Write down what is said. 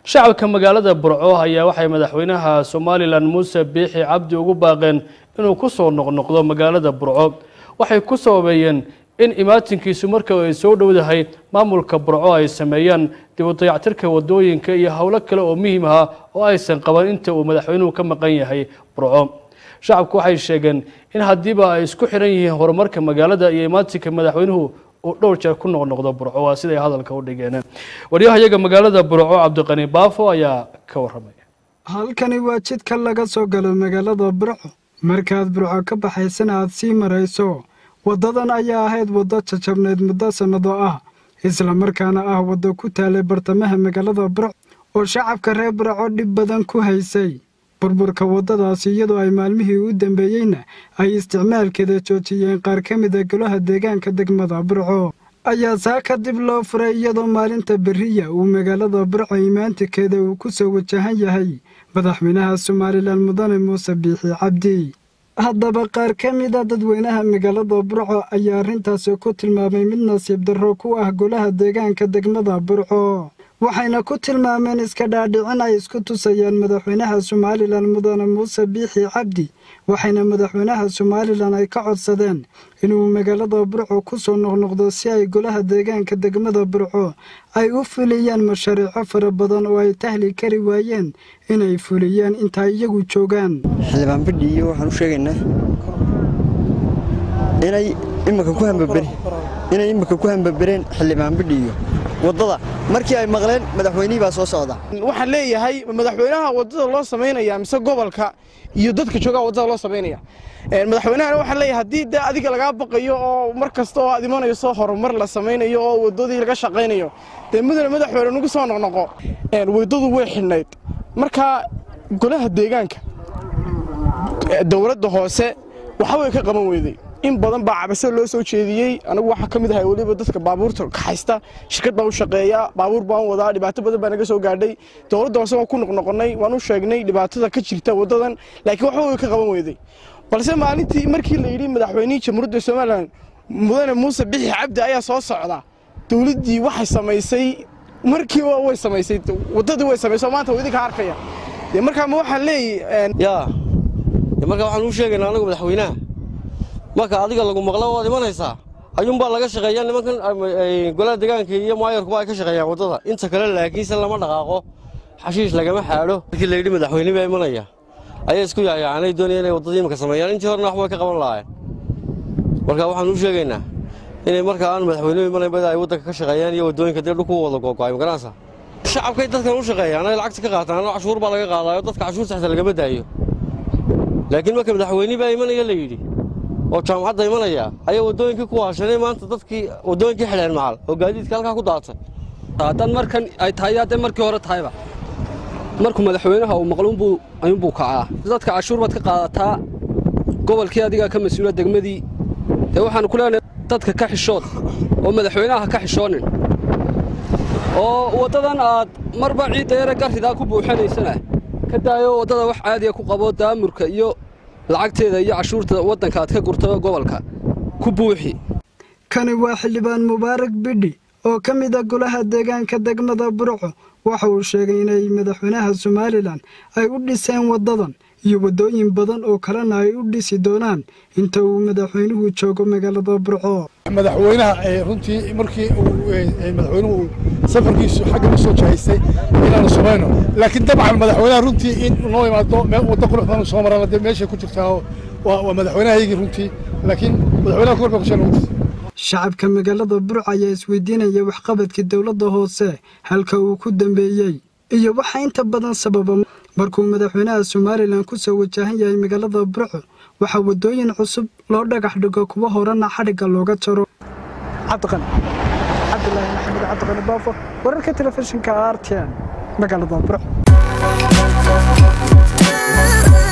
shacabka magaalada burco ayaa waxay madaxweynaha somalilan muuse biixi cabdi ugu baaqeen inuu ku soo noqnoqdo magaalada burco waxay ku sababeeyeen in imaatinkiisu marka ay soo dhowdahay maamulka burco ay sameeyaan dib u dayactirka wadooyinka iyo howlo kale oo muhiim ah oo aysan qaban inta uu madaxweynuhu ka maqan yahay burco shacabku waxay sheegeen in haddiiba ay isku xiran yihiin horumarka magaalada iyo imaatinka madaxweynuhu uu dhowr jeer ku noqnoqdo burco waa siday hadalka u dhigeen waryahayaga magaalada burco cabdiqani baafo ayaa ka waramaya halkani waa jidka laga soo galo magaalada burco markaad burco ka baxaysana aad sii marayso waddadan ayaa ahayd waddo jajabneyd muddo sannado ah islamarkaana ah waddo ku taalay bartamaha magaalada burco oo shacabka reer burco dhib badan ku haysay burburka waddadaasi iyadoo ay maalmihii u dambeeyeyna ay isticmaalkeeda joojiyeen qaar ka mida golaha deegaanka degmada burco ayaa saa kadib loo furay iyadoo maalinta beriya uu magaalada burco imaantikeeda uu ku soo wajahan yahay madaxweynaha somalilan mudane muuse biixi cabdi haddaba qaar ka mida dadweynaha magaalada burco ayaa arrintaasi ku tilmaamay mid nasiib darro ku ah golaha deegaanka degmada burco waxayna ku tilmaameen iska dhaadhicin ay isku tusayaan madaxweynaha somalilan mudane muuse biixi cabdi waxayna madaxweynaha somalilan ay ka codsadeen inuu magaalada burco ku soo noqnoqdo si ay golaha deegaanka degmada burco ay u fuliyaan mashaariico fara badan oo ay tahli kari waayeen inay fuliyaan inta iyagu joogaan xildhibaan bidhi iyo waxaan u sheegaynaa inay imika ku hambabere inay imika ku hambabereen xildhibaan bidhi iyo waddada markii ay maqleen madaxweynihii baa soo socda waxaan leeyahay madaxweynaha waddada loo samaynaya mise gobolka iyo dadka joogaa waddada loo samaynaya madaxweynahana waxaan leeyahay haddii de adiga lagaa baqayo oo mar kasta oo aad imanayso horumar la samaynayo oo waddadii laga shaqaynayo dee mudane madaxweyne nagu soo noqnoqo waddadu way xidhnayd marka golaha deegaanka dowladda hoose waxa way ka qaban weyday in badan baa cabase loo soo jeediyey anagu waxaa ka mid ahay weliba dadka baabuurta kaxaysta shirkad baan u shaqeeya baabuur baan wadaa dhibaato badan baa naga soo gaadhay dowladda hoose waan ku noqnoqonnay waan u sheegnay dhibaatada ka jirta waddadan laakiin waxba way ka qaban weyday balse maalintii markii la yidhi madaxweynihii jamhuuriyadda somalilan mudane muuse bixi cabdi ayaa soo socda dowladdii waxay samaysay markiiba way samaysay waddadii way samaysay maanta waa idinka arkaya dee markaa ma waxaan leeyahy yaa markaa waxaan u sheegaynaa anagu madaxweynaha marka adiga lagu maqlo waad imanaysaa ayuunbaa laga shaqeeyaa nimankan golaha deegaanka iyo maayarkuba ay ka shaqeeyaan waddada inta kale laakiinse lama dhaqaaqo xashiish lagama xaadho markii la yidhi madaxweyne baa imanaya ayaa isku yaayacanay doonaya inay waddadii imika sameeyaan intii horena waxbay ka qaban lahaayeen marka waxaan u sheegaynaa inay markaa aan madaxweynuhu imanayn bada ay waddanka ka shaqeeyaan iyo waddooyinka dee dhulku wada googo'ay magaranaysa shacabkay dadkan u shaqeeyaan ay lacagta ka qaataan oo cashuur baa laga qaadaayo dadka cashuurta xitaa lagama daayo laakiin marka madaxweyne baa imanaya la yidhi oo jaamacadda imanaya ayaa waddooyinkii ku waashanay maanta dadkii waddooyinkii xidheen macal oo gaadiidka halkaa ku daatay haddaan markan ay tahay haddee markii hore tahayba markuu madaxweynaha uu maqluunbuu ayuunbuu kacaa dadka cashuur baad ka qaadataa gobolkii adigaa ka mas-uula degmadii dee waxaanu ku leenahay dadka ka xishood oo madaxweynaha ka xishoonin oo waddadan aad marba ciidda yare garridaa ku buuxanaysana ka daayo waddada wax caadiya ku qabo daamurka iyo lacagteeda iyo cashuurta waddanka aad ka gurta gobolka ku buuxi kani waa xildhibaan mubaarak bidhi oo ka mid a golaha deegaanka degmada burco waxa uu sheegay inay madaxweynaha somalilan ay u dhiseen waddadan iyo waddooyin badan oo kalena ay u dhisi doonaan inta uu madaxweynuhu joogo magaalada burco madaxweynaha runtii markii madaxweynuhu safarkiisu xagga u soo jahaystay inaanu samayno laakiin dabcan madaxweynaha runtii in noo imaado waddo quruxdan soo marana dee meeshay ku jirtaa waa madaxweynahaygii runtii laakiin madaxweynaha korba kusheena shacabka magaalada burco ayaa isweydiinaya waxqabadkii dowladda hoose halka uu ku dambeeyey iyo waxaa inta badan sababa markuu madaxweynaha somalilan ku soo wajahan yahay magaalada burco waxaa waddooyin cusub loo dhagax dhigo kuwa horena xadhigga looga jaro cabdiqani cabdilaahi maxamed cabdiqani baafo wararka telefishinka r t n magaalada burco